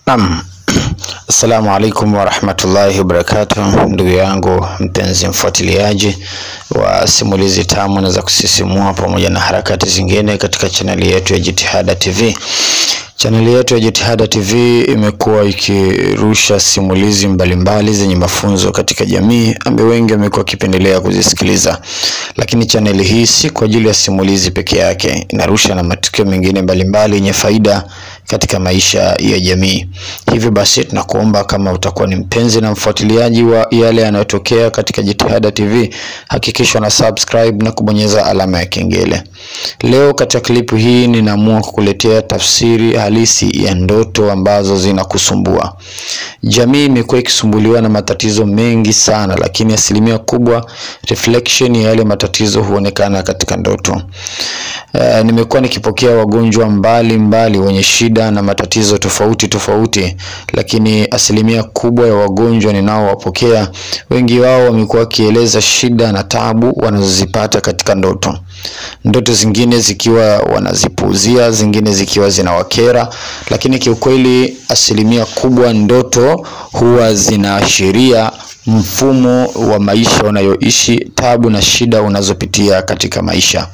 Naam. Assalamu alaikum warahmatullahi wabarakatuh, ndugu yangu mpenzi mfuatiliaji wa simulizi tamu na za kusisimua pamoja na harakati zingine katika chaneli yetu ya Jitihada TV. Chaneli yetu ya Jitihada TV imekuwa ikirusha simulizi mbalimbali zenye mafunzo katika jamii ambayo wengi wamekuwa wakipendelea kuzisikiliza, lakini chaneli hii si kwa ajili ya simulizi peke yake, inarusha na matukio mengine mbalimbali yenye faida katika maisha ya jamii. Hivyo basi tunakuomba kama utakuwa ni mpenzi na mfuatiliaji wa yale yanayotokea katika Jitihada TV, hakikisha na subscribe na kubonyeza alama ya kengele. Leo katika klipu hii ninaamua kukuletea tafsiri halisi ya ndoto ambazo zinakusumbua. Jamii imekuwa ikisumbuliwa na matatizo mengi sana, lakini asilimia kubwa reflection ya yale matatizo huonekana katika ndoto. Uh, nimekuwa nikipokea wagonjwa mbali mbali wenye shida na matatizo tofauti tofauti, lakini asilimia kubwa ya wagonjwa ninaowapokea, wengi wao wamekuwa wakieleza shida na tabu wanazozipata katika ndoto. Ndoto zingine zikiwa wanazipuuzia, zingine zikiwa zinawakera, lakini kiukweli asilimia kubwa ndoto huwa zinaashiria mfumo wa maisha unayoishi, tabu na shida unazopitia katika maisha.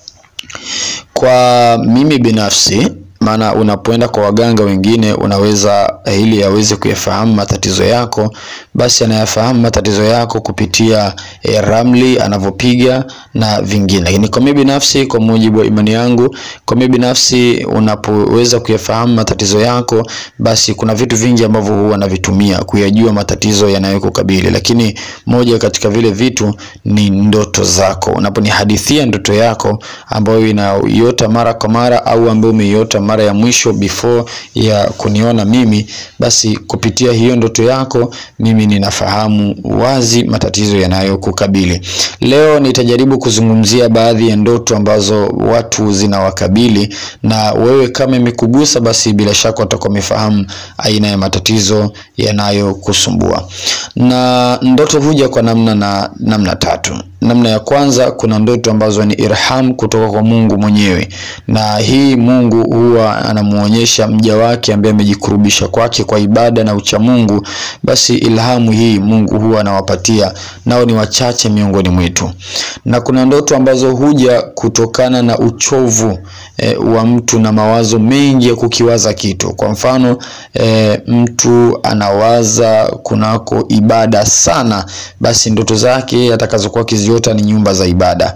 Kwa mimi binafsi, maana unapoenda kwa waganga wengine unaweza ili aweze kuyafahamu matatizo yako, basi anayafahamu matatizo yako kupitia e, ramli anavyopiga na vingine. Lakini kwa mimi binafsi, kwa mujibu wa imani yangu, kwa mimi binafsi, unapoweza kuyafahamu matatizo yako, basi kuna vitu vingi ambavyo huwa navitumia kuyajua matatizo yanayokukabili, lakini moja katika vile vitu ni ndoto zako. Unaponihadithia ndoto yako ambayo inaiota mara kwa mara au ambayo umeiota mara ya mwisho before ya kuniona mimi, basi kupitia hiyo ndoto yako mimi ninafahamu wazi matatizo yanayokukabili. Leo nitajaribu kuzungumzia baadhi ya ndoto ambazo watu zinawakabili, na wewe kama imekugusa, basi bila shaka utakuwa umefahamu aina ya matatizo yanayokusumbua. Na ndoto huja kwa namna na namna tatu. Namna ya kwanza, kuna ndoto ambazo ni irham kutoka kwa Mungu mwenyewe, na hii Mungu huwa anamuonyesha mja wake ambaye amejikurubisha kwake kwa ibada na ucha Mungu, basi ilhamu hii Mungu huwa anawapatia, nao ni wachache miongoni mwetu. Na kuna ndoto ambazo huja kutokana na uchovu e, wa mtu na mawazo mengi ya kukiwaza kitu. Kwa mfano e, mtu anawaza kunako ibada sana, basi ndoto zake atakazokuwa kiziota ni nyumba za ibada.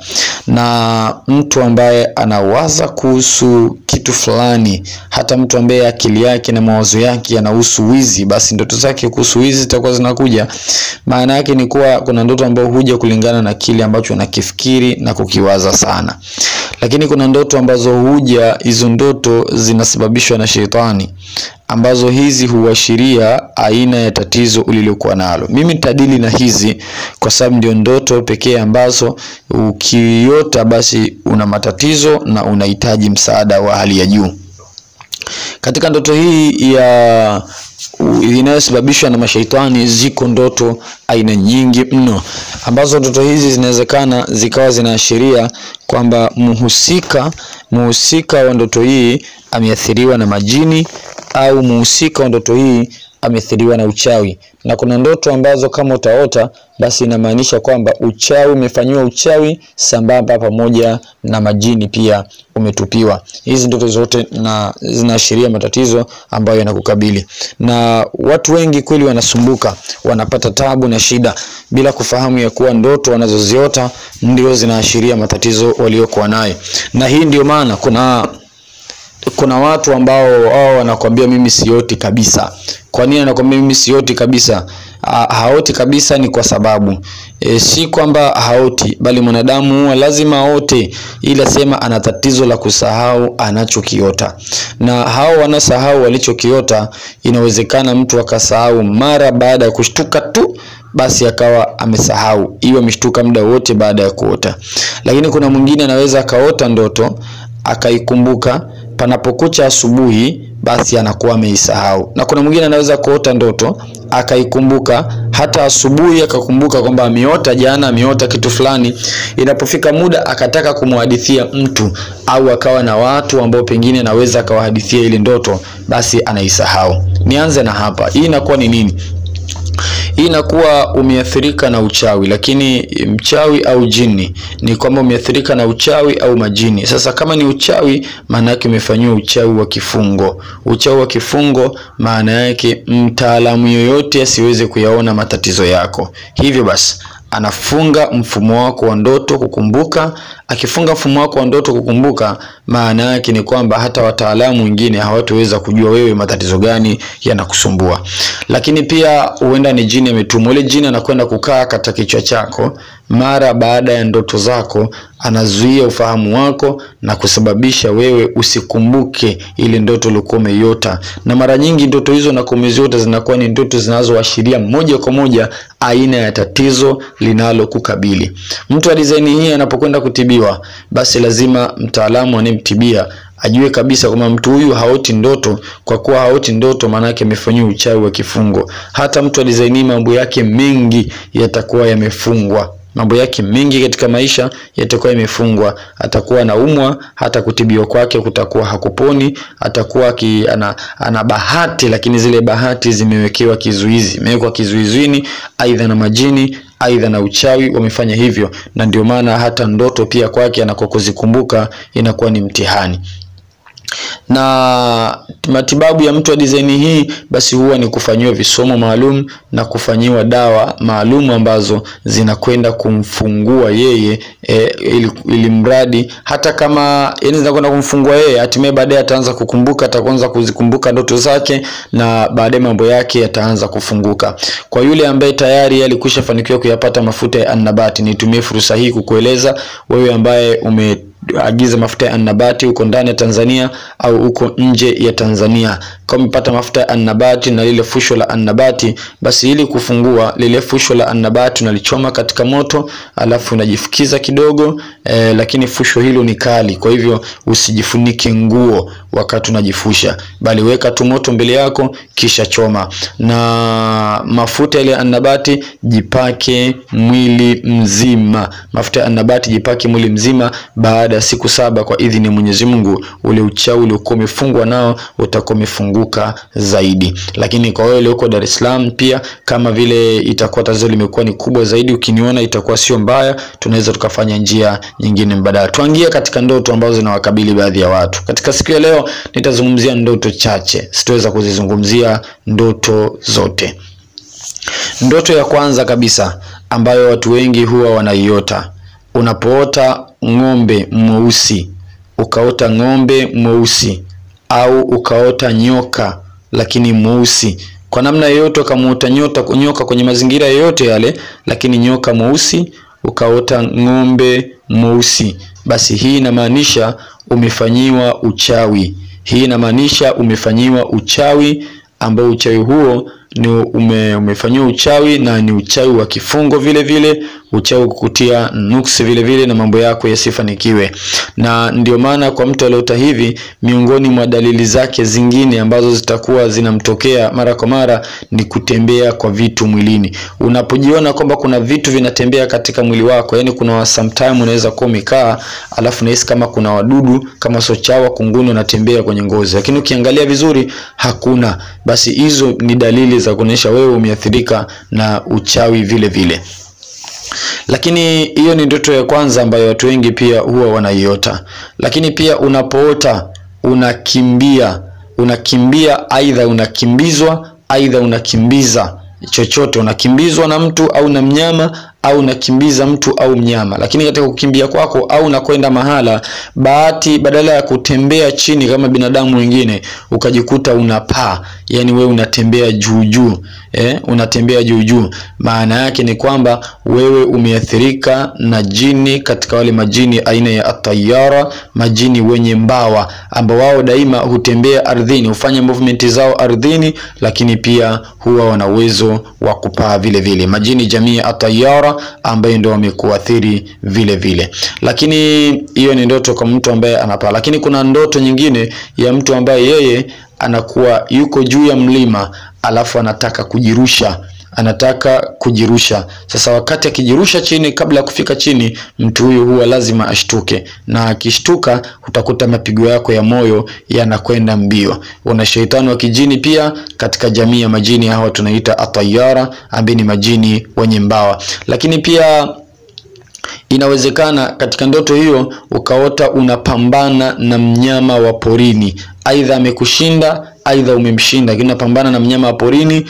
Na mtu ambaye anawaza kuhusu kitu fulani, hata mtu ambaye akili yake na mawazo yake yanahusu wizi, basi ndoto zake kuhusu wizi zitakuwa zinakuja. Maana yake ni kuwa kuna ndoto ambayo huja kulingana na kile ambacho nakifikiri na kukiwaza sana, lakini kuna ndoto ambazo huja, hizo ndoto zinasababishwa na shetani ambazo hizi huashiria aina ya tatizo ulilokuwa nalo. Mimi nitadili na hizi kwa sababu ndio ndoto pekee ambazo ukiota basi una matatizo na unahitaji msaada wa hali ya juu. Katika ndoto hii ya inayosababishwa na mashaitani, ziko ndoto aina nyingi mno, ambazo ndoto hizi zinawezekana zikawa zinaashiria kwamba muhusika muhusika wa ndoto hii ameathiriwa na majini au muhusika wa ndoto hii ameathiriwa na uchawi. Na kuna ndoto ambazo kama utaota basi inamaanisha kwamba uchawi umefanyiwa uchawi sambamba pamoja na majini pia umetupiwa. Hizi ndoto zote na zinaashiria matatizo ambayo yanakukabili, na watu wengi kweli wanasumbuka, wanapata tabu na shida bila kufahamu ya kuwa ndoto wanazoziota ndio zinaashiria matatizo waliokuwa nayo, na hii ndio maana kuna kuna watu ambao wao wanakwambia mimi sioti kabisa. Kwa nini anakwambia mimi sioti kabisa? Ha, haoti kabisa ni kwa sababu e, si kwamba haoti, bali mwanadamu huwa lazima aote, ila sema ana tatizo la kusahau anachokiota, na hao wanasahau walichokiota. Inawezekana mtu akasahau mara baada ya kushtuka tu basi akawa amesahau, iwe ameshtuka muda wote baada ya kuota. Lakini kuna mwingine anaweza akaota ndoto akaikumbuka panapokucha asubuhi, basi anakuwa ameisahau. Na kuna mwingine anaweza kuota ndoto akaikumbuka hata asubuhi, akakumbuka kwamba ameota jana, ameota kitu fulani. Inapofika muda akataka kumhadithia mtu au akawa na watu ambao pengine anaweza akawahadithia ile ndoto, basi anaisahau. nianze na hapa hii inakuwa ni nini hii inakuwa umeathirika na uchawi lakini mchawi au jini ni kwamba umeathirika na uchawi au majini sasa kama ni uchawi maana yake umefanyiwa uchawi wa kifungo uchawi wa kifungo maana yake mtaalamu yoyote asiweze kuyaona matatizo yako hivyo basi anafunga mfumo wako wa ndoto kukumbuka akifunga mfumo wako wa ndoto kukumbuka maana yake ni kwamba hata wataalamu wengine hawataweza kujua wewe matatizo gani yanakusumbua lakini pia huenda ni jini ametumwa ule jini anakwenda kukaa katika kichwa chako mara baada ya ndoto zako anazuia ufahamu wako na kusababisha wewe usikumbuke ile ndoto ulikuwa umeiota na mara nyingi ndoto hizo na kumeziota zinakuwa ni ndoto zinazoashiria moja kwa moja aina ya tatizo linalokukabili mtu wa dizaini hii anapokwenda kutibiwa basi lazima mtaalamu anayemtibia ajue kabisa kwamba mtu huyu haoti ndoto kwa kuwa haoti ndoto maanake amefanyiwa uchawi wa kifungo hata mtu wa dizaini mambo yake mengi yatakuwa yamefungwa mambo yake mengi katika maisha yatakuwa yamefungwa atakuwa anaumwa hata kutibiwa kwake kutakuwa hakuponi atakuwa ki, ana, ana bahati lakini zile bahati zimewekewa kizuizi imewekwa kizuizini aidha na majini aidha na uchawi wamefanya hivyo na ndio maana hata ndoto pia kwake anakokuzikumbuka inakuwa ni mtihani na matibabu ya mtu wa dizaini hii basi huwa ni kufanyiwa visomo maalum na kufanyiwa dawa maalum ambazo zinakwenda kumfungua yeye e, ili, ili mradi hata kama yani zinakwenda kumfungua yeye hatimaye baadaye ataanza kukumbuka ataanza kuzikumbuka ndoto zake na baadaye mambo yake yataanza kufunguka kwa yule ambaye tayari alikwisha fanikiwa kuyapata mafuta ya annabati nitumie fursa hii kukueleza wewe ambaye ume agiza mafuta ya annabati huko ndani ya Tanzania au huko nje ya Tanzania. Kama umepata mafuta ya annabati na lile fusho la annabati, basi ili kufungua lile fusho la annabati unalichoma katika moto, alafu unajifukiza kidogo eh, lakini fusho hilo ni kali, kwa hivyo usijifunike nguo wakati unajifusha, bali weka tu moto mbele yako kisha choma. Na mafuta ile annabati jipake mwili mzima, mafuta ya annabati jipake mwili mzima baada ya siku saba kwa idhini ya Mwenyezi Mungu, ule uchawi uliokuwa umefungwa nao utakuwa umefunguka zaidi. Lakini kwa wewe uko Dar es Salaam pia, kama vile itakuwa tatizo limekuwa ni kubwa zaidi, ukiniona itakuwa sio mbaya, tunaweza tukafanya njia nyingine mbadala. Tuangie katika ndoto ambazo zinawakabili baadhi ya watu. Katika siku ya leo nitazungumzia ndoto chache, sitaweza kuzizungumzia ndoto zote. Ndoto ya kwanza kabisa ambayo watu wengi huwa wanaiota unapoota ng'ombe mweusi ukaota ng'ombe mweusi au ukaota nyoka lakini mweusi kwa namna yoyote ukamuota nyota nyoka kwenye mazingira yoyote yale lakini nyoka mweusi ukaota ng'ombe mweusi basi hii inamaanisha umefanyiwa uchawi hii inamaanisha umefanyiwa uchawi ambao uchawi huo ni ume, umefanyiwa uchawi na ni uchawi wa kifungo vile vile uchawi kukutia nuksi vile vile na mambo yako yasifanikiwe na ndio maana kwa mtu aliota hivi miongoni mwa dalili zake zingine ambazo zitakuwa zinamtokea mara kwa mara ni kutembea kwa vitu mwilini unapojiona kwamba kuna vitu vinatembea katika mwili wako yani kuna sometime unaweza kuwa umekaa alafu nahisi kama kuna wadudu kama sochawa kunguni wanatembea kwenye ngozi lakini ukiangalia vizuri hakuna basi hizo ni dalili za kuonyesha wewe umeathirika na uchawi vile vile lakini hiyo ni ndoto ya kwanza ambayo watu wengi pia huwa wanaiota lakini pia unapoota unakimbia unakimbia aidha unakimbizwa aidha unakimbiza chochote unakimbizwa na mtu au na mnyama au unakimbiza mtu au mnyama lakini katika kukimbia kwako au unakwenda mahala bahati badala ya kutembea chini kama binadamu wengine ukajikuta unapaa yani wewe unatembea juu juu eh, unatembea juu juu maana yake ni kwamba wewe umeathirika na jini katika wale majini aina ya atayara majini wenye mbawa ambao wao daima hutembea ardhini hufanya movement zao ardhini lakini pia huwa wana uwezo wa kupaa vile vile majini jamii ya atayara ambaye ndio wamekuathiri vile vile lakini hiyo ni ndoto kwa mtu ambaye anapaa lakini kuna ndoto nyingine ya mtu ambaye yeye anakuwa yuko juu ya mlima alafu anataka kujirusha anataka kujirusha. Sasa wakati akijirusha chini, kabla ya kufika chini, mtu huyu huwa lazima ashtuke, na akishtuka utakuta mapigo yako ya moyo yanakwenda mbio. Una sheitani wa kijini pia katika jamii ya majini, hawa tunaita atayara, ambaye ni majini wenye mbawa, lakini pia inawezekana katika ndoto hiyo ukaota unapambana na mnyama wa porini, aidha amekushinda aidha umemshinda, lakini unapambana na mnyama wa porini.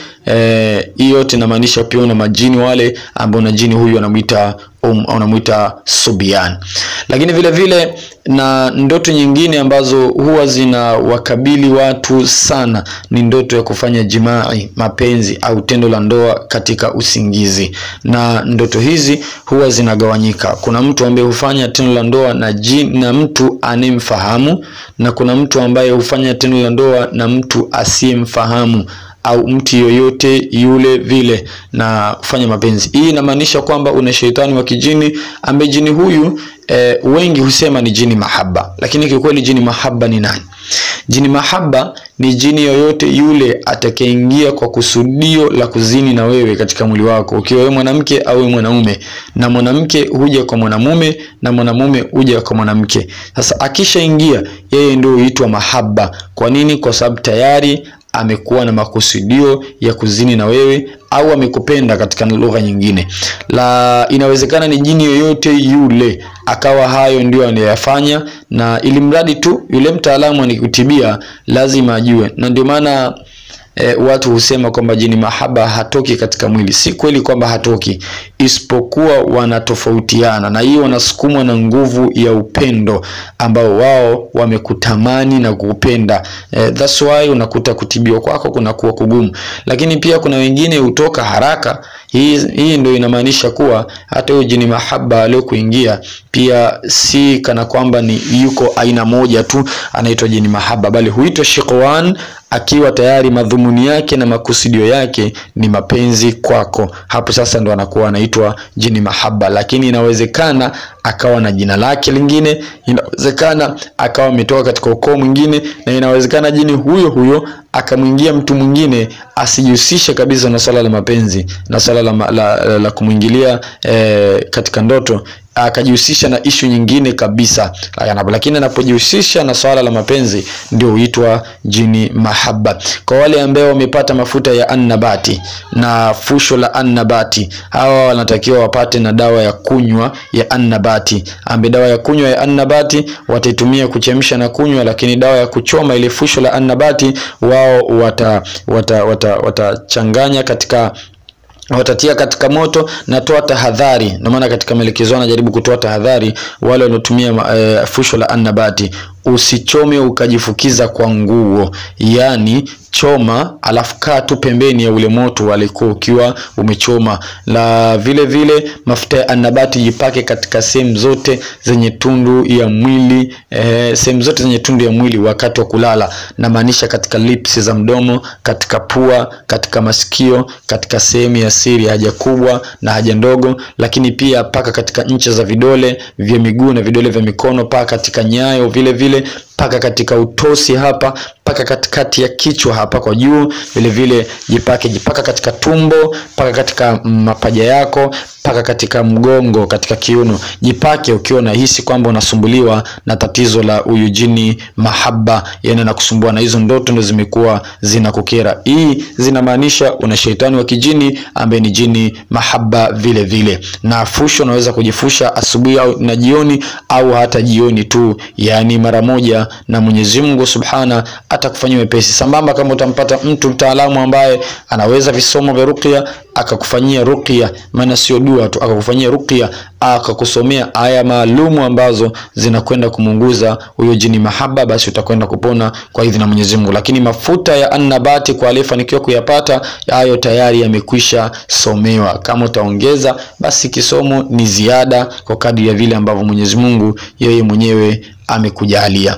Hii yote inamaanisha pia una majini wale ambao na jini huyu anamuita um, anamuita Subian. Lakini vile vile na ndoto nyingine ambazo huwa zina wakabili watu sana ni ndoto ya kufanya jimai, mapenzi au tendo la ndoa katika usingizi, na ndoto hizi huwa zinagawanyika. Kuna mtu ambaye hufanya tendo la ndoa na jini, na mtu anemfahamu na kuna mtu ambaye hufanya tendo la ndoa na mtu asiyemfahamu au mtu yoyote yule vile na kufanya mapenzi. Hii inamaanisha kwamba una shetani wa kijini ambaye jini huyu e, wengi husema ni jini mahaba, lakini kiukweli jini mahaba ni nani? Jini mahaba ni jini yoyote yule atakayeingia kwa kusudio la kuzini na wewe katika mwili wako, ukiwa wewe mwanamke au mwanaume, na mwanamke huja kwa mwanamume na mwanamume huja kwa mwanamke. Sasa akishaingia yeye ndio huitwa mahaba. Kwa nini? Kwa sababu tayari amekuwa na makusudio ya kuzini na wewe au amekupenda katika lugha nyingine. La, inawezekana ni jini yoyote yule akawa hayo ndio anayofanya, na ili mradi tu yule mtaalamu anikutibia lazima ajue, na ndio maana E, watu husema kwamba jini mahaba hatoki katika mwili. Si kweli kwamba hatoki, isipokuwa wanatofautiana, na hiyo wanasukumwa na nguvu ya upendo ambao wao wamekutamani na kukupenda. E, that's why unakuta kutibiwa kwako kunakuwa kugumu, lakini pia kuna wengine hutoka haraka. Hii, hii ndio inamaanisha kuwa hata huyo jini mahaba aliyokuingia pia si kana kwamba ni yuko aina moja tu anaitwa jini mahaba, bali huitwa shiqwan akiwa tayari madhumuni yake na makusudio yake ni mapenzi kwako. Hapo sasa ndo anakuwa anaitwa jini mahaba, lakini inawezekana akawa na jina lake lingine, inawezekana akawa ametoka katika ukoo mwingine, na inawezekana jini huyo huyo akamwingia mtu mwingine asijihusishe kabisa na swala la mapenzi na swala la, la, la, la kumwingilia eh, katika ndoto akajihusisha na ishu nyingine kabisa, lakini anapojihusisha na swala la mapenzi ndio huitwa jini mahaba. Kwa wale ambao wamepata mafuta ya annabati na fusho la annabati, hawa wanatakiwa wapate na dawa ya kunywa ya annabati, ambaye dawa ya kunywa ya annabati wataitumia kuchemsha na kunywa, lakini dawa ya kuchoma ile fusho la annabati wao watachanganya wata, wata, wata katika watatia katika moto na toa tahadhari. Ndio maana katika maelekezo anajaribu kutoa tahadhari wale wanaotumia e, fusho la annabati, usichome ukajifukiza kwa nguo, yaani choma alafu kaa tu pembeni ya ule moto walikuwa ukiwa umechoma. La vile vile mafuta ya annabati jipake katika sehemu zote zenye tundu ya mwili eh, sehemu zote zenye tundu ya mwili wakati wa kulala, na maanisha katika lips za mdomo, katika pua, katika masikio, katika sehemu ya siri haja kubwa na haja ndogo, lakini pia paka katika ncha za vidole vya miguu na vidole vya mikono, paka katika nyayo vile vile paka katika utosi hapa, paka katikati ya kichwa hapa kwa juu, vile vile jipake, jipaka katika tumbo, paka katika mapaja yako, paka katika mgongo, katika kiuno, jipake ukiwa unahisi kwamba unasumbuliwa na tatizo la huyu jini mahaba, yani nakusumbua na hizo ndoto ndo zimekuwa zinakukera. Hii zinamaanisha una shetani wa kijini ambaye ni jini mahaba vile vile, na fusho unaweza kujifusha asubuhi au na jioni au hata jioni tu, yani mara moja na Mwenyezi Mungu Subhana atakufanyia wepesi. Sambamba kama utampata mtu mtaalamu ambaye anaweza visomo vya ruqya akakufanyia ruqya, maana sio dua tu, akakufanyia ruqya, akakusomea aya maalumu ambazo zinakwenda kumunguza huyo jini mahaba, basi utakwenda kupona kwa idhini ya Mwenyezi Mungu. Lakini mafuta ya annabati kwa aliyefanikiwa kuyapata hayo tayari yamekwisha somewa. Kama utaongeza basi kisomo ni ziada kwa kadri ya vile ambavyo Mwenyezi Mungu yeye mwenyewe amekujalia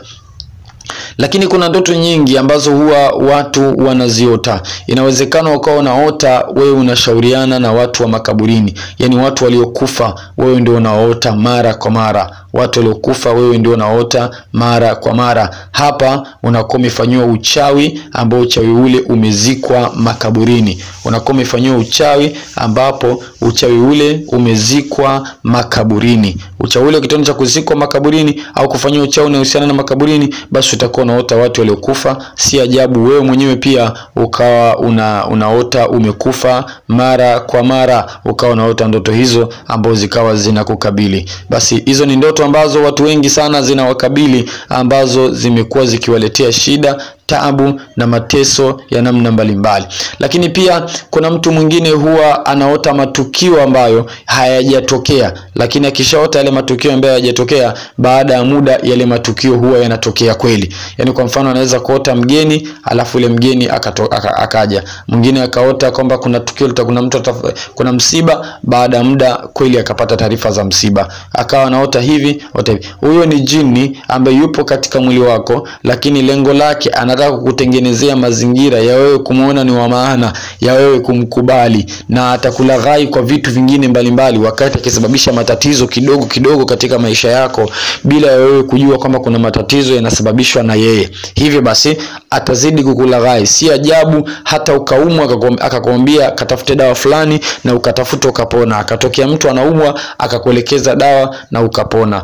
lakini kuna ndoto nyingi ambazo huwa watu wanaziota. Inawezekana ukawa unaota wewe unashauriana na watu wa makaburini, yaani watu waliokufa, wewe ndio unaota mara kwa mara. watu waliokufa wewe ndio unaota mara kwa mara. Hapa unakuwa umefanyiwa uchawi ambao uchawi ule umezikwa makaburini. Unakuwa umefanyiwa uchawi ambapo uchawi ule umezikwa makaburini. Uchawi ule kitendo cha kuzikwa makaburini au kufanyiwa uchawi unaohusiana na makaburini, basi utakuwa unaota watu waliokufa. Si ajabu wewe mwenyewe pia ukawa una, unaota umekufa mara kwa mara, ukawa unaota ndoto hizo ambazo zikawa zinakukabili. Basi hizo ni ndoto ambazo watu wengi sana zinawakabili, ambazo zimekuwa zikiwaletea shida taabu na mateso ya namna mbalimbali. Lakini pia kuna mtu mwingine huwa anaota matukio ambayo hayajatokea, lakini akishaota yale matukio ambayo hayajatokea, baada ya muda yale matukio huwa yanatokea kweli. Yaani kwa mfano anaweza kuota mgeni alafu ile mgeni akato, aka, akaja. Mwingine akaota kwamba kuna tukio kuna mtu kuna msiba, baada ya muda kweli akapata taarifa za msiba. Akawa anaota hivi, ota hivi. Huyo ni jini ambaye yupo katika mwili wako, lakini lengo lake anataka kukutengenezea mazingira ya wewe kumwona ni wa maana, ya wewe kumkubali, na atakulaghai kwa vitu vingine mbalimbali, wakati akisababisha matatizo kidogo kidogo katika maisha yako bila ya wewe kujua kwamba kuna matatizo yanasababishwa na yeye. Hivyo basi atazidi kukulaghai. Si ajabu hata ukaumwa akakwambia katafute dawa fulani na ukatafuta ukapona, akatokea mtu anaumwa akakuelekeza dawa na ukapona,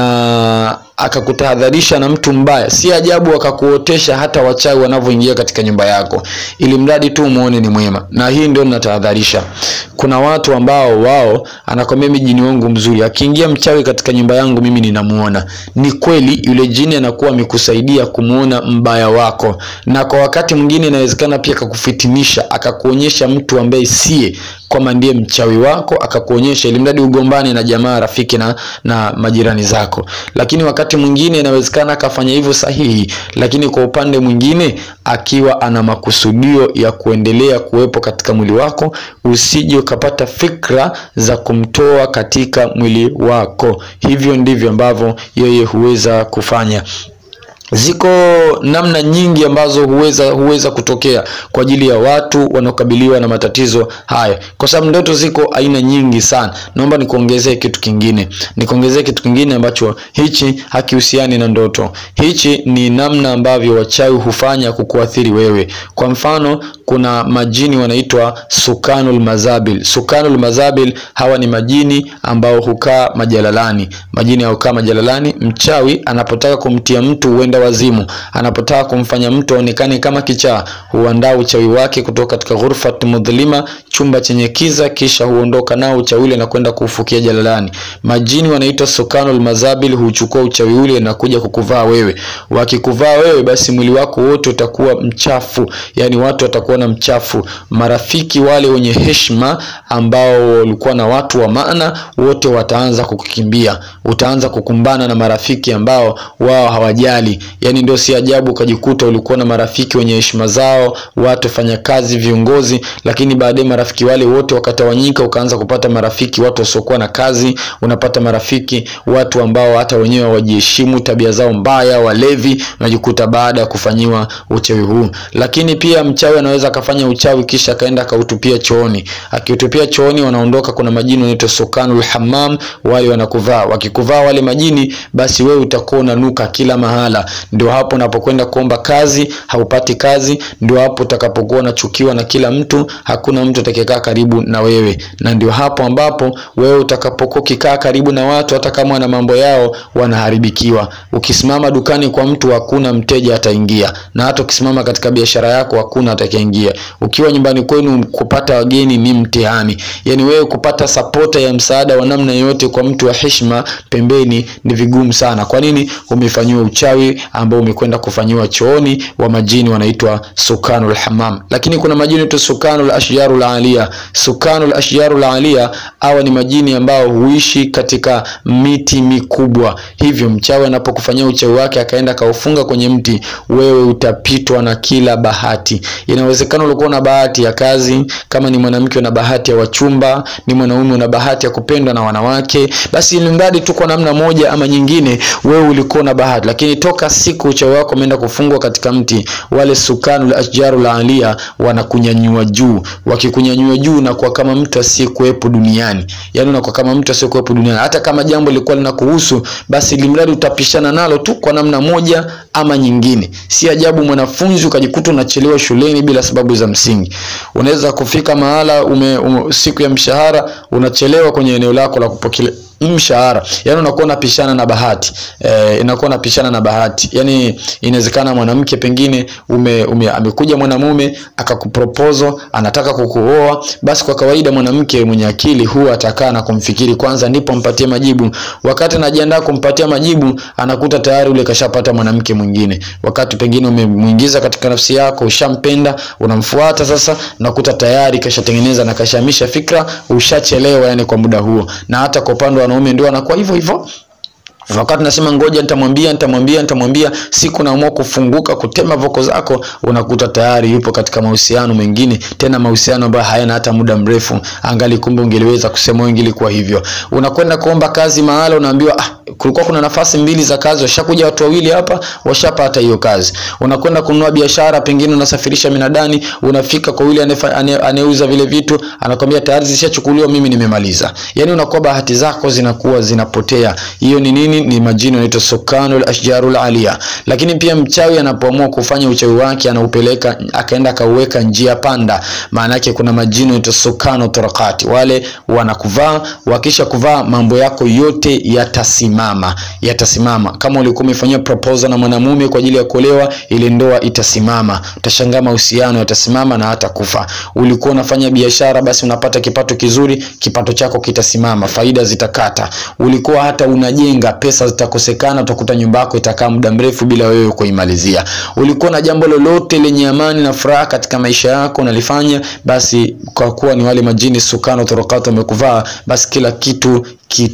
na akakutahadharisha na mtu mbaya. Si ajabu akakuotesha hata wachawi wanavyoingia katika nyumba yako, ili mradi tu umuone ni mwema. Na hii ndio ninatahadharisha. Kuna watu ambao wao anakwambia mimi jini wangu mzuri, akiingia mchawi katika nyumba yangu mimi ninamuona. Ni kweli yule jini anakuwa amekusaidia kumuona mbaya wako, na kwa wakati mwingine inawezekana pia akakufitinisha, akakuonyesha mtu ambaye siye kwamba ndiye mchawi wako, akakuonyesha ili mradi ugombane na jamaa, rafiki na, na majirani zako. Lakini wakati mwingine inawezekana akafanya hivyo sahihi, lakini kwa upande mwingine akiwa ana makusudio ya kuendelea kuwepo katika mwili wako, usije ukapata fikra za kumtoa katika mwili wako. Hivyo ndivyo ambavyo yeye huweza kufanya. Ziko namna nyingi ambazo huweza huweza kutokea kwa ajili ya watu wanaokabiliwa na matatizo haya, kwa sababu ndoto ziko aina nyingi sana. Naomba nikuongezee kitu kingine, nikuongezee kitu kingine ambacho hichi hakihusiani na ndoto. Hichi ni namna ambavyo wachawi hufanya kukuathiri wewe. Kwa mfano, kuna majini wanaitwa sukanul mazabil. Sukanul mazabil, hawa ni majini ambao hukaa majalalani. Majini hukaa majalalani. Mchawi anapotaka kumtia mtu huenda wazimu, anapotaka kumfanya mtu aonekane kama kichaa, huandaa uchawi wake kutoka katika ghurfat mudhlima, chumba chenye kiza, kisha huondoka nao uchawi ule na kwenda kuufukia jalalani. Majini wanaitwa sukanul mazabil, huchukua uchawi ule na kuja kukuvaa wewe. Wakikuvaa wewe, basi mwili wako wote utakuwa mchafu, yani watu watakuwa na mchafu. Marafiki wale wenye heshima ambao walikuwa na watu wa maana, wote wataanza kukukimbia. Utaanza kukumbana na marafiki ambao wao hawajali yani ndio si ajabu ukajikuta ulikuwa na marafiki wenye heshima zao, watu fanya kazi, viongozi, lakini baadaye marafiki wale wote wakatawanyika, ukaanza kupata marafiki watu wasiokuwa na kazi, unapata marafiki watu ambao hata wenyewe hawajiheshimu, tabia zao mbaya, walevi, unajikuta baada ya kufanyiwa uchawi huu. Lakini pia mchawi anaweza akafanya uchawi kisha akaenda akautupia chooni, akiutupia chooni wanaondoka. Kuna majini wanaitwa sukanul hammam, wale wanakuvaa, wakikuvaa wale majini, basi wewe utakuwa unanuka kila mahala ndio hapo unapokwenda kuomba kazi haupati kazi. Ndio hapo utakapokuwa unachukiwa na kila mtu, hakuna mtu atakayekaa karibu na wewe, na ndio hapo ambapo wewe utakapokuwa ukikaa karibu na watu, hata kama wana mambo yao, wanaharibikiwa. Ukisimama dukani kwa mtu, hakuna mteja ataingia, na hata ukisimama katika biashara yako, hakuna atakayeingia. Ukiwa nyumbani kwenu, kupata wageni ni mtihani. Yani wewe kupata sapota ya msaada wa namna yoyote kwa mtu wa heshima pembeni ni vigumu sana. Kwa nini? Umefanyiwa uchawi ambao umekwenda kufanyiwa chooni wa majini wanaitwa sukanul hammam. Lakini kuna majini tu sukanul ashyarul alia. Sukanul ashyarul alia, hawa ni majini ambao huishi katika miti mikubwa. Hivyo mchawi anapokufanyia uchawi wake akaenda kaufunga kwenye mti, wewe utapitwa na kila bahati. Inawezekana ulikuwa na bahati ya kazi, kama ni mwanamke una bahati ya wachumba, ni mwanaume una bahati ya kupendwa na wanawake, basi ili mradi tu kwa namna moja ama nyingine, wewe ulikuwa na bahati, lakini toka siku uchawi wako umeenda kufungwa katika mti, wale sukanul ashjarul alia wanakunyanyua juu. Wakikunyanyua unajinyanyua juu unakuwa kama mtu asiyekuwepo duniani yaani unakuwa kama mtu asiyekuwepo duniani hata kama jambo lilikuwa linakuhusu basi limradi utapishana nalo tu kwa namna moja ama nyingine si ajabu mwanafunzi ukajikuta unachelewa shuleni bila sababu za msingi unaweza kufika mahala ume, ume, siku ya mshahara unachelewa kwenye eneo lako la kupokea mshahara yani unakuwa unapishana na bahati e, inakuwa unapishana na bahati yani inawezekana mwanamke pengine ume, ume, amekuja mwanamume akakupropozo anataka kukuoa basi kwa kawaida mwanamke mwenye akili huwa atakaa na kumfikiri kwanza ndipo mpatie majibu wakati anajiandaa kumpatia majibu anakuta tayari ule kashapata mwanamke mwingine wakati pengine umemwingiza katika nafsi yako ushampenda unamfuata sasa nakuta tayari kashatengeneza na kashamisha fikra ushachelewa yani kwa muda huo na hata kwa upande wa wanaume ndio anakuwa hivyo hivyo wakati nasema ngoja nitamwambia nitamwambia nitamwambia siku naamua kufunguka kutema voko zako unakuta tayari yupo katika mahusiano mengine tena mahusiano ambayo hayana hata muda mrefu angali kumbe ungeliweza kusema wewe ingelikuwa hivyo unakwenda kuomba kazi mahala unaambiwa ah, kulikuwa kuna nafasi mbili za kazi washakuja watu wawili hapa washapata hiyo kazi unakwenda kununua biashara pengine unasafirisha minadani unafika kwa yule anayeuza vile vitu anakwambia tayari zishachukuliwa mimi nimemaliza yani unakuwa bahati zako zinakuwa zinapotea hiyo ni nini ni majini yanaitwa sukanul ashjarul alia lakini pia mchawi anapoamua kufanya uchawi wake anaupeleka akaenda akauweka njia panda maana yake kuna majini yanaitwa sukanu turakati wale wanakuvaa wakisha kuvaa mambo yako yote yatasimama yatasimama kama ulikuwa umefanyia proposal na mwanamume kwa ajili ya kuolewa ile ndoa itasimama utashangaa mahusiano yatasimama na hata kufa ulikuwa unafanya biashara basi unapata kipato kizuri kipato chako kitasimama faida zitakata ulikuwa hata unajenga pesa zitakosekana utakuta nyumba yako itakaa muda mrefu bila wewe kuimalizia ulikuwa na jambo lolote lenye amani na furaha katika maisha yako unalifanya basi kwa kuwa ni wale majini sukano torokatu wamekuvaa basi kila kitu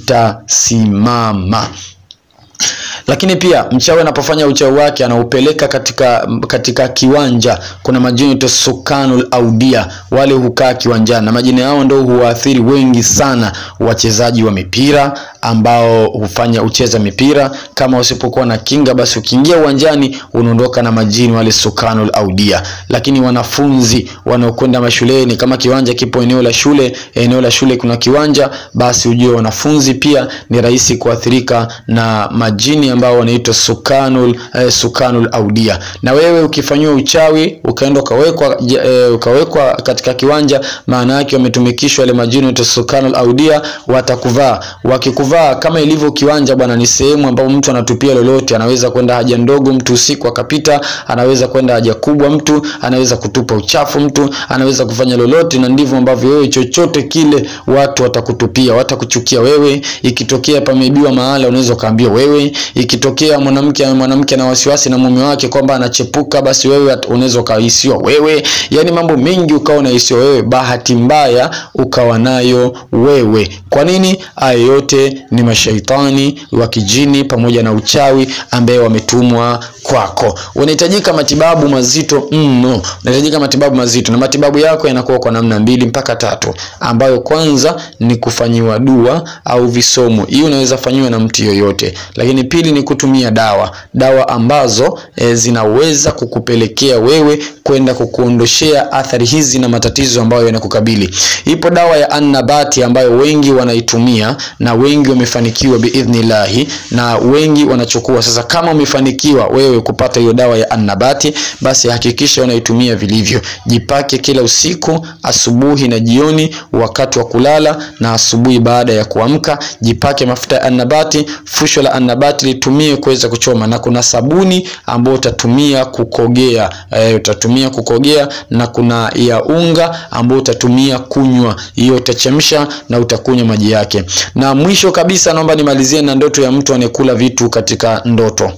kitasimama lakini pia mchawi anapofanya uchawi wake anaupeleka katika katika kiwanja kuna majini to sukanul audia wale hukaa kiwanjani na majini hao ndio huwaathiri wengi sana wachezaji wa mipira ambao hufanya ucheza mipira kama usipokuwa na kinga basi ukiingia uwanjani unaondoka na majini wale sukanul audia lakini wanafunzi wanaokwenda mashuleni kama kiwanja kipo eneo la shule eneo la shule kuna kiwanja basi ujue wanafunzi pia ni rahisi kuathirika na majini ambao wanaitwa sukanul eh, sukanul audia na wewe ukifanyiwa uchawi ukaenda ukawekwa eh, ukawekwa katika kiwanja maana yake wametumikishwa wale majini wanaitwa sukanul audia watakuvaa wakikuvaa kama ilivyo kiwanja bwana ni sehemu ambapo mtu anatupia lolote anaweza kwenda haja ndogo mtu usiku akapita anaweza kwenda haja kubwa mtu anaweza kutupa uchafu mtu anaweza kufanya lolote na ndivyo ambavyo wewe chochote kile watu watakutupia watakuchukia wewe ikitokea pameibiwa mahala unaweza ukaambiwa wewe ikitokea mwanamke mwanamke na wasiwasi na mume wake kwamba anachepuka basi wewe unaweza ukahisiwa wewe yani mambo mengi ukawa unahisiwa wewe bahati mbaya ukawa nayo wewe kwa nini haya yote ni mashaitani wa kijini pamoja na uchawi ambaye wametumwa kwako unahitajika matibabu mazito mno unahitajika matibabu mazito na matibabu yako yanakuwa kwa namna mbili mpaka tatu ambayo kwanza ni kufanyiwa dua au visomo hii unaweza fanyiwa na mtu yoyote lakini pili ni kutumia dawa dawa ambazo e, zinaweza kukupelekea wewe kwenda kukuondoshea athari hizi na matatizo ambayo yanakukabili ipo dawa ya annabati ambayo wengi wanaitumia na wengi wamefanikiwa biidhnillahi na wengi wanachukua sasa kama umefanikiwa wewe kupata hiyo dawa ya annabati basi hakikisha unaitumia vilivyo jipake kila usiku asubuhi na jioni wakati wa kulala na asubuhi baada ya kuamka jipake mafuta ya annabati fusho la annabati litumie kuweza kuchoma na kuna sabuni ambayo utatumia kukogea e, utatumia kukogea na kuna ya unga ambayo utatumia kunywa hiyo utachemsha na utakunywa maji yake na mwisho kabisa naomba nimalizie na ndoto ya mtu anayekula vitu katika ndoto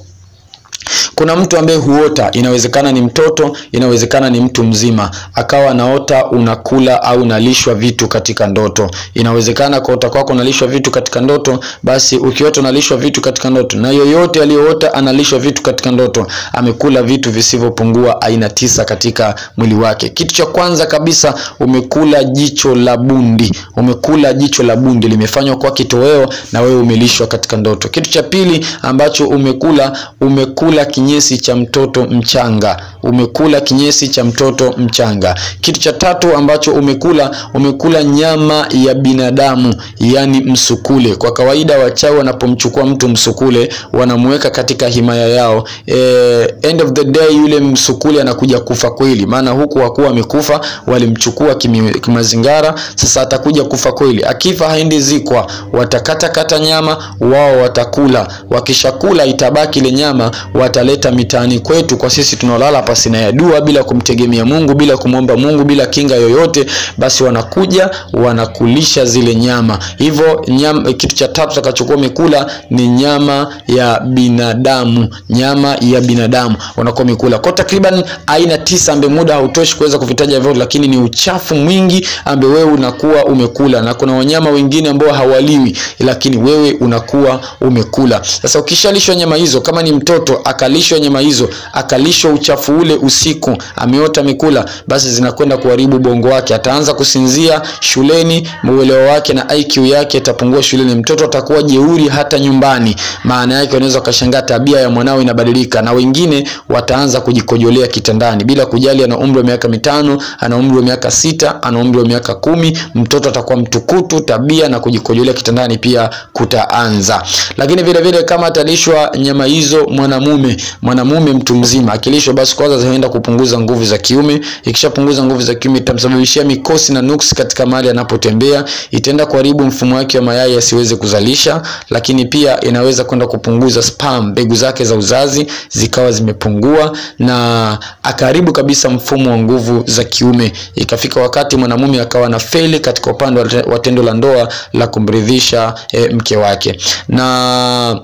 kuna mtu ambaye huota inawezekana ni mtoto inawezekana ni mtu mzima akawa anaota unakula au unalishwa vitu katika ndoto inawezekana kuota kwako unalishwa vitu katika ndoto basi ukiota unalishwa vitu katika ndoto na yoyote aliyoota analishwa vitu katika ndoto amekula vitu visivyopungua aina tisa katika mwili wake kitu cha kwanza kabisa umekula jicho la bundi umekula jicho la bundi limefanywa kwa kitoweo na wewe umelishwa katika ndoto kitu cha pili ambacho umekula umekula kinye kinyesi cha mtoto mchanga, umekula kinyesi cha mtoto mchanga. Kitu cha tatu ambacho umekula, umekula nyama ya binadamu, yani msukule. Kwa kawaida wachawi wanapomchukua mtu msukule, wanamweka katika himaya yao. E, end of the day yule msukule anakuja kufa kweli, maana huku hakuwa amekufa, walimchukua kimi- kimazingara. Sasa atakuja kufa kweli. Akifa haendi zikwa, watakata kata nyama wao watakula. Wakishakula itabaki ile nyama, wataleta mitaani kwetu kwa sisi tunaolala pasina ya dua, bila kumtegemea Mungu, bila kumwomba Mungu, bila kinga yoyote, basi wanakuja wanakulisha zile nyama. Hivyo nyama, kitu cha tatu utakachokuwa umekula ni nyama ya binadamu, nyama ya binadamu unakuwa umekula kwa takriban aina tisa, ambaye muda hautoshi kuweza kuvitaja vyote, lakini ni uchafu mwingi ambaye wewe unakuwa umekula, na kuna wanyama wengine ambao hawaliwi, lakini wewe unakuwa umekula. Sasa ukishalishwa nyama hizo, kama ni mtoto akalishwa nyama hizo, akalishwa uchafu ule usiku, ameota amekula, basi zinakwenda kuharibu bongo wake, ataanza kusinzia shuleni, uelewa wake na IQ yake itapungua shuleni, mtoto atakuwa jeuri hata nyumbani. Maana yake unaweza ukashangaa tabia ya mwanao inabadilika, na wengine wataanza kujikojolea kitandani bila kujali ana umri wa miaka mitano, ana umri wa miaka sita, ana umri wa miaka kumi, mtoto atakuwa mtukutu, tabia na kujikojolea kitandani pia kutaanza. Lakini vile vile kama atalishwa nyama hizo mwanamume, mwanamume mtu mzima akilishwa, basi kwanza zinaenda kupunguza nguvu za kiume. Ikishapunguza nguvu za kiume, itamsababishia mikosi na nuksi katika mahali anapotembea, itaenda kuharibu mfumo wake wa mayai asiweze kuzalisha, lakini pia inaweza kwenda kupunguza sperm, mbegu zake za uzazi zikawa zimepungua na akaharibu kabisa mfumo wa nguvu za kiume. Ikafika wakati mwanamume akawa na feli katika upande wa te- wa tendo la ndoa la kumridhisha e, mke wake na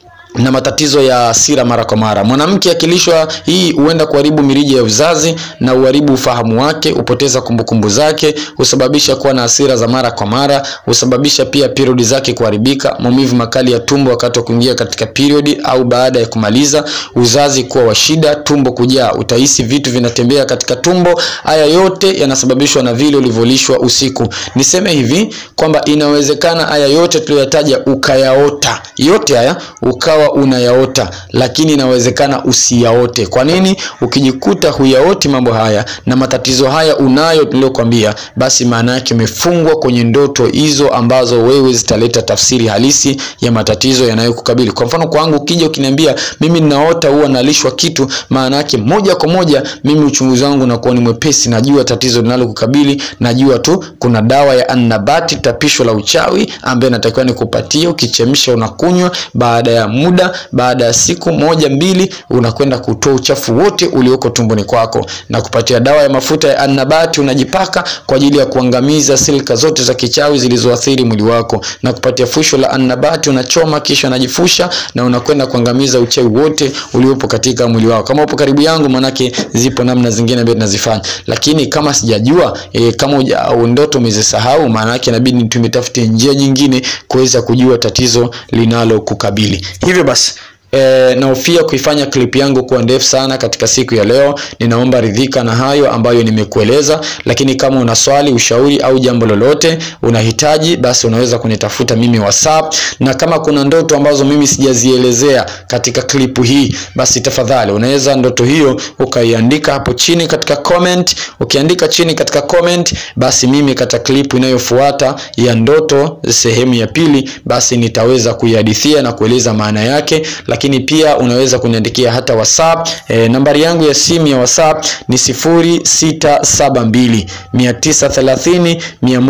na matatizo ya hasira mara kwa mara. Mwanamke akilishwa hii huenda kuharibu mirija ya uzazi na uharibu ufahamu wake, hupoteza kumbukumbu zake, husababisha kuwa na hasira za mara kwa mara, husababisha pia periodi zake kuharibika, maumivu makali ya tumbo wakati wa kuingia katika periodi au baada ya kumaliza, uzazi kuwa wa shida, tumbo kujaa, utahisi vitu vinatembea katika tumbo. Haya yote yanasababishwa na vile ulivyolishwa usiku. Niseme hivi kwamba inawezekana haya yote tuliyoyataja ukayaota, yote haya ukawa unayaota, lakini inawezekana usiyaote. Kwa nini? Ukijikuta huyaoti mambo haya na matatizo haya unayo tuliyokwambia, basi maana yake umefungwa kwenye ndoto hizo ambazo wewe zitaleta tafsiri halisi ya matatizo yanayokukabili. Kwa mfano kwangu, ukija ukiniambia mimi ninaota huwa nalishwa kitu, maana yake moja kwa moja mimi uchunguzi wangu unakuwa ni mwepesi, najua tatizo linalokukabili, najua tu kuna dawa ya annabati, tapisho la uchawi ambaye natakiwa nikupatie, ukichemsha unakunywa, baada ya muda, baada ya siku moja mbili, unakwenda kutoa uchafu wote ulioko tumboni kwako na kupatia dawa ya mafuta ya annabati unajipaka kwa ajili ya kuangamiza silika zote za kichawi zilizoathiri mwili wako, na kupatia fusho la annabati unachoma, kisha unajifusha na unakwenda kuangamiza uchawi wote uliopo katika mwili wako. Kama upo karibu yangu, manake zipo namna zingine ambazo tunazifanya, lakini kama sijajua e, kama uja, au ndoto umezisahau, maana yake inabidi tumetafute njia nyingine kuweza kujua tatizo linalokukabili. Hivyo basi E, nahofia kuifanya clip yangu kuwa ndefu sana katika siku ya leo. Ninaomba ridhika na hayo ambayo nimekueleza, lakini kama una swali, ushauri au jambo lolote unahitaji, basi unaweza kunitafuta mimi WhatsApp, na kama kuna ndoto ambazo mimi sijazielezea katika clip hii, basi tafadhali unaweza ndoto hiyo ukaiandika hapo chini katika comment. Ukiandika chini katika comment, basi mimi katika clip inayofuata ya ndoto sehemu ya pili, basi nitaweza kuihadithia na kueleza maana yake lakini pia unaweza kuniandikia hata WhatsApp. E, nambari yangu ya simu ya WhatsApp ni 0672 930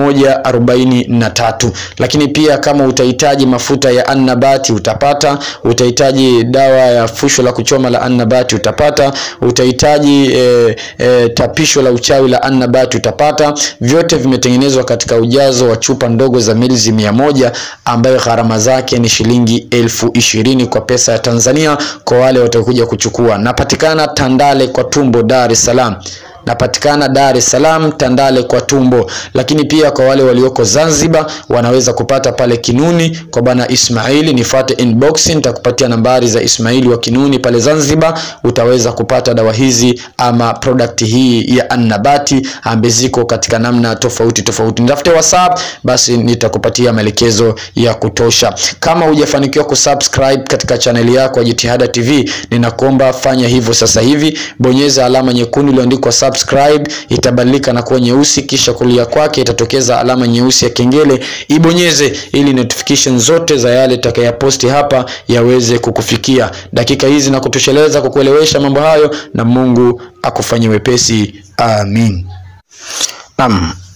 143. Lakini pia kama utahitaji mafuta ya annabati utapata, utahitaji dawa ya fusho la kuchoma la annabati utapata, utahitaji e, e, tapisho la uchawi la annabati utapata. Vyote vimetengenezwa katika ujazo wa chupa ndogo za milzi mia moja ambayo gharama zake ni shilingi elfu ishirini kwa pesa ya Tanzania kwa wale watakuja kuchukua. Napatikana Tandale kwa Tumbo, Dar es Salaam. napatikana Dar es Salaam Tandale kwa tumbo, lakini pia kwa wale walioko Zanzibar wanaweza kupata pale Kinuni kwa bwana Ismaili, nifuate inbox, nitakupatia nambari za Ismaili wa Kinuni pale Zanzibar, utaweza kupata dawa hizi ama product hii ya Annabati ambazo ziko katika namna tofauti tofauti. Nitafute WhatsApp, basi nitakupatia maelekezo ya kutosha. Kama hujafanikiwa kusubscribe katika chaneli yako ya Jitihada TV, ninakuomba fanya hivyo sasa hivi, bonyeza alama nyekundu iliyoandikwa subscribe, itabadilika na kuwa nyeusi, kisha kulia kwake itatokeza alama nyeusi ya kengele, ibonyeze ili notification zote za yale tutakayoposti hapa yaweze kukufikia. Dakika hizi na kutosheleza kukuelewesha mambo hayo, na Mungu akufanye wepesi. Amin. Naam.